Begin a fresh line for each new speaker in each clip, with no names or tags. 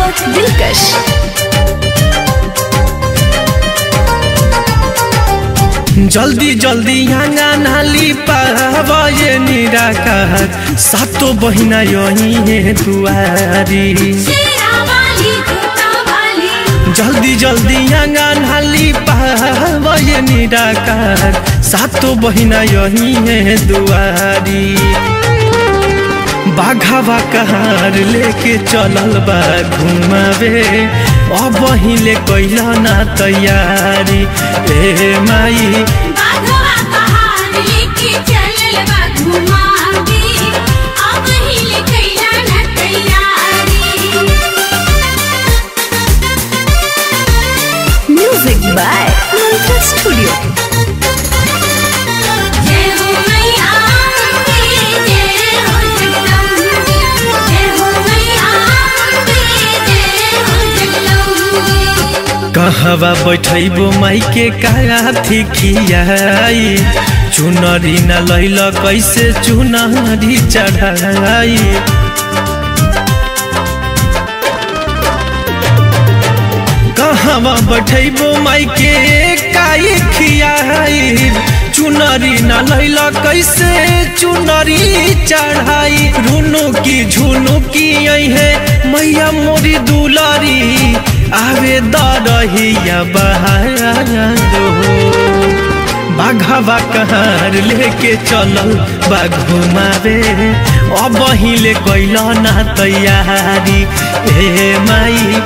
दिलकश
जल्दी जल्दी यहाँ नाली पावे निराकार सातो बहिना यही है दुआरी जल्दी जल्दी यहाँ नाली पावे निराकार सातो बहिना यही है दुआरी बाघावा कहार लेके चलल बा घुमावे अब हिले कैला ना तैयारी ए माई
म्यूजिक बाय मंत्रा स्टूडियो
कहवा बैठैबो माई के काथी खियाई चुनरी न लैल कैसे चुनरी चढ़ाई कहवा बैठैबो माई के काई खियाई चुनरी न लैल कैसे चुनरी चढ़ाई रुनु की झुनु की है मैया मोरी दुलारी आवे दरहिया बहारो बाघवा कहार लेके चलल बा घुमावे अब हिले कैल ना तैयारी ए माई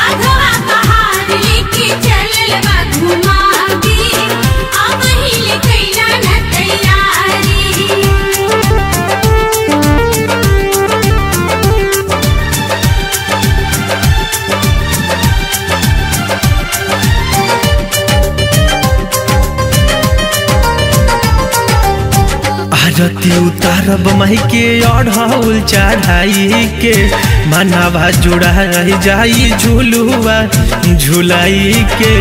आरती उतारब माई के अढ़ौल चढ़ाई के मनावा जुड़ा जाई झुलुआ झुलाई के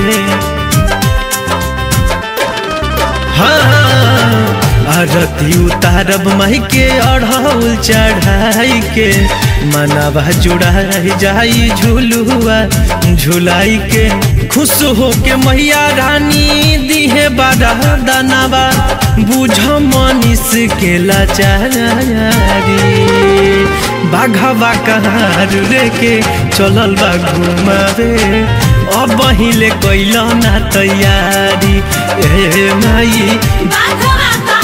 हाँ आरती उतारब माई के अढ़ौल चढ़ाई के मनावा जुड़ा जाई झुलुआ झुलाई के खुश हो के मैया रानी दिहे बारा दानावा बुझ मनीष के लाचारी बाघवा कहार रेके चलल बा घुमावे अब हिले कैल ना तैयारी ए माई
बाघवा